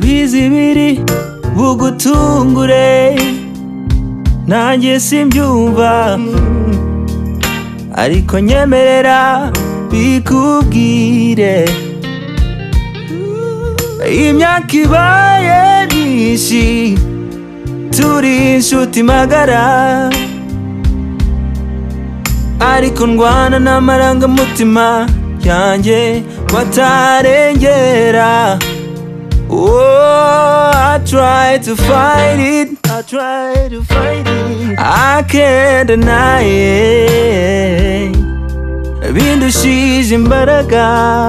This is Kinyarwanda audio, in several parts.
zibiri bugutungure nanjye simbyumva ariko nyemerera bikubwire imyaka ibaye myinshi turi inshuti magara ariko ndwana n'amarangamutima yanjye batarengera Oh, I try to fight it. I try to fight it. I can't deny it. Bindushije imbaraga.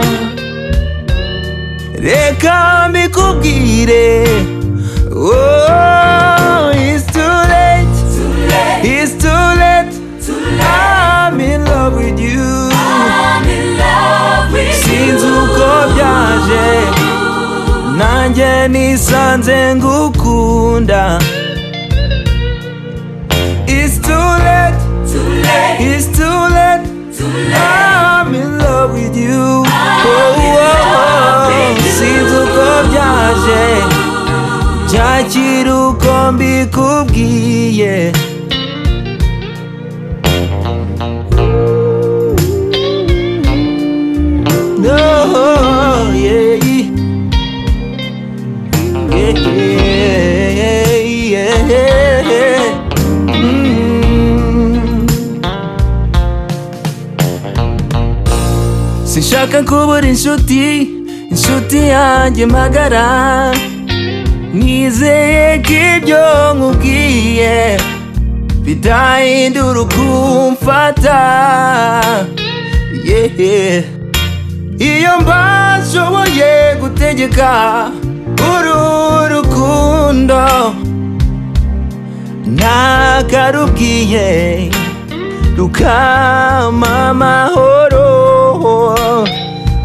Reka mbikubwire. Oh, it's too late. It's too late. I'm in love with you. Sinzi uko byaje. Nanjye nisanze ngukunda. It's too late. It's too late. I'm in love with you. Oh, oh, oh. Sinzi uko byaje. Byakira uko mbikubwiye. No, yeah, yeah, yeah, yeah, yeah. Mm. Sinshaka kubura inshuti, inshuti yanjye magara. Nizeye ko ibyo nkubwiye bidahindura ukumfata. Yeah. Iyo mbashoboye gutegeka uru rukundo nakarubwiye rukama amahoro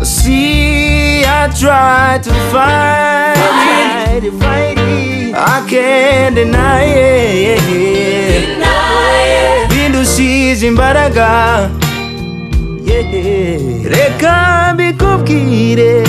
See, I try to fight it. I can't deny it. Bindushije imbaraga. Yeah. Reka mbikubwire